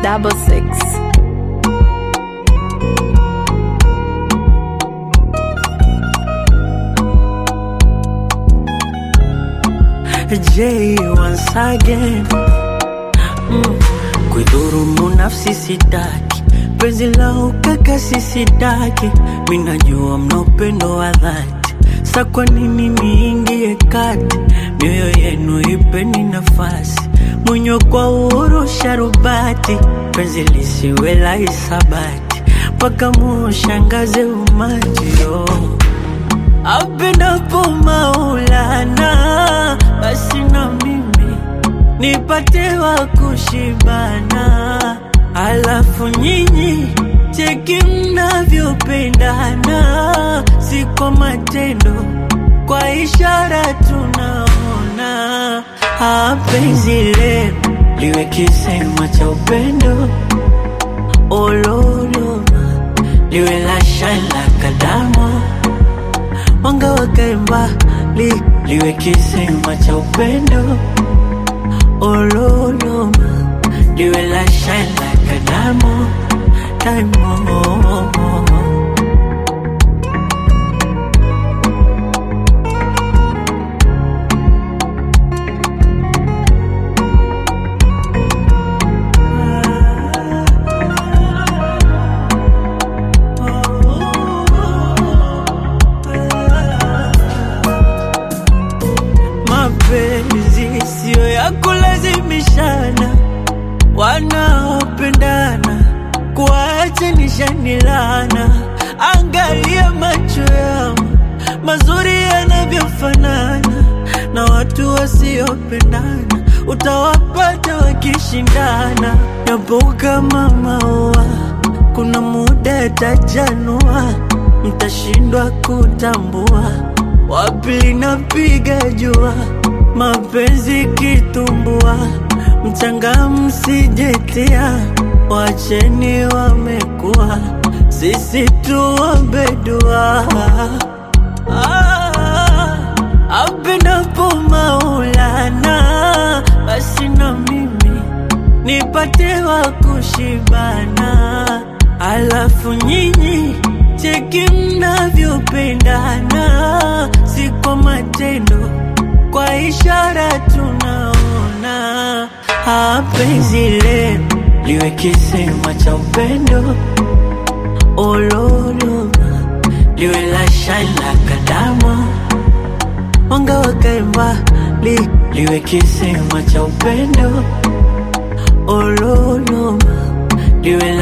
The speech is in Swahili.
double six. J once again mm. Kuidhurumu nafsi sitaki, penzi la ukakasi sitaki, minajua mna upendo wa dhati, sa kwa nini niingie kati? Mioyo yenu ipeni nafasi, mwenye kwa uhuru sharubati, penzi lisiwe la hisabati, mpaka muushangaze umati oh. Apendapo Maulana, basi na mimi nipate wa kushibana, alafu nyinyi cheki mnavyopendana, si kwa matendo, kwa ishara tunaona. Ah, penzi lenu liwe kisema cha upendo, ololoma liwe la shala kadamo mwanga wakae mbali, liwe kisima cha upendo ololoma, liwe la shine like a diamond, diamond. Mapenzi siyo ya kulazimishana, wanaopendana kuachanisha lana. Angalia macho yao mazuri yanavyofanana, na watu wasiopendana utawapata wakishindana. Yapo kama maua, kuna muda yatajanua, mtashindwa kutambua wapi linapiga jua, mapenzi kitumbua, mchanga msijetia, wacheni wamekuwa, sisi tuombe dua. Ah, apendapo Maulana, basi na mimi nipate wa kushibana, alafu nyinyi cheki mnavyopendana, si kwa matendo, kwa ishara tunaona. Ah, penzi lenu liwe kisima cha upendo, ololoma liwe la shine like a diamond, mwanga wakae mbali, liwe kisima cha upendo, ololoma liwe la